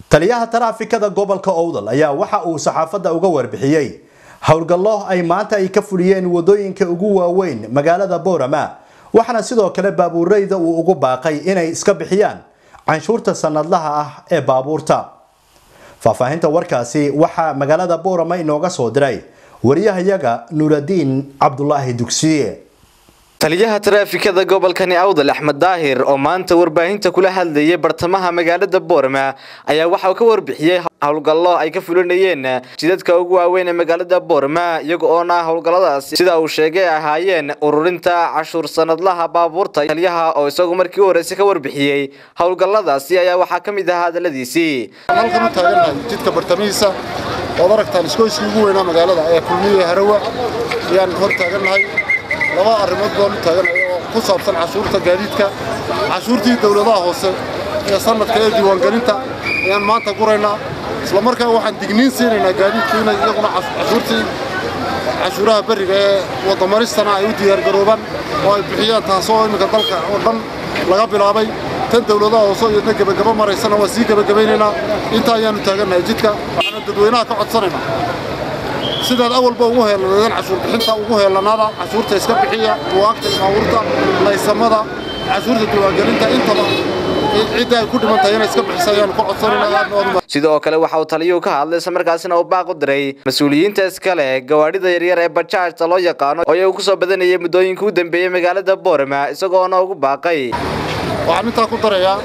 taliyaha taraafikada gobolka owdal ayaa waxa uu saxaafadda uga warbixiyey howlgallo ay maanta ay ka fuliyeen wadooyinka ugu waaweyn magaalada boorama waxaana sidoo kale baabuureyda uu ugu baaqay inay iska bixiyaan canshuurta sanadlaha ah ee baabuurta faahfaahinta warkaasi waxaa magaalada boorama inooga soo diray wariyahayaga nuuradiin cabdulaahi dugsiye taliyaha taraafikada gobolkani awdal axmed daahir oo maanta warbaahinta kula hadlayay bartamaha magaalada boorama ayaa waxa uu ka warbixiyey howlgallo ay ka fulinayeen jidadka ugu waaweyn ee magaalada boorama iyaga oona howlgalladaasi sida uu sheegay ahaayeen ururinta cashuur sanadlaha baabuurta taliyaha oo isagu markii u horreysay ka warbixiyey howlgalladaasi ayaa waxaa ka mid ahaa hadaladiisii halkan u taagannahay jidka bartamihiisa ood aragtaan iskooyskii ugu weynaa magaalada ee kulmiye harawa ayaan hor taagannahay laba arrimood baan u taagannahay oo ku saabsan cashuurta gaadiidka cashuurtii dowladaha hoose ee sanadka ee diiwaangelinta ayaan maanta guraynaa isla markaa waxaan digniin siinaynaa gaadiidku inay iyaguna cashuurtii cashuuraha berriga ee waddamaristana ay u diyaargaroobaan oo ay bixiyaan taasoo imminka dalka oo dhan laga bilaabay tan dowladaha hoose iyadna gebagaba maraysana waa sii gebagabaynaynaa intaa ayaannu taagannahay jidka waxaana dadweynaha ka codsanaynaa sidaad awalba ugu heelanaydeen cashuur bixinta ugu heelanaada cashuurta iska bixiya buwaagta baabuurta laysamada cashuurta diiwaangelinta intaba cidda ay ku dhiman tahay inay iska bixisa ayaanu ka codsanaynaa sidoo kale waxa uu taliyuhu ka hadlay isla markaasina uu baaq u diray mas-uuliyiinta iskale gawaadhida yaryar ee bajaajta loo yaqaano oo iyagu kusoo badanayay muddooyinka u dambeeyey magaalada boorama isagoona ugu baaqay waxaan intaa ku darayaa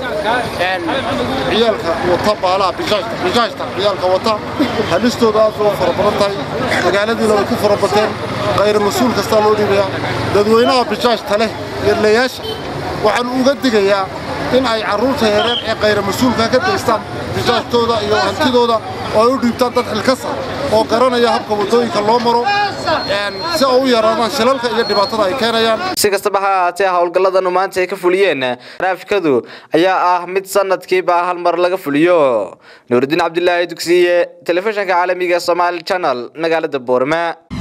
ciyaalka wata baalaha bijaajta bijaajta ciyaalka wata halistooda aad bay u fara badan tahay magaaladiina way ku fara bateen khayr mas-uul kastaa loo dhiibayaa dadweynaha bijaajta leh yerlayaasha waxaan uga digayaa in ay carruurta yareer ee khayra mas-uulka ka daystaan bijaajtooda iyo hantidooda oo ay u dhiibtaan dad xilkasa oo garanaya habka waddooyinka loo maro si ay u yaraadaan shilalka iyo dhibaatada ay keenayaan si kastaba ha ahaatee howlgalladanu maanta ay ka fuliyeen taraafikadu ayaa ah mid sanadkiiba hal mar laga fuliyo nuuridiin cabdilaahi dugsiye telefishinka caalamiga somaali channel magaalada boorama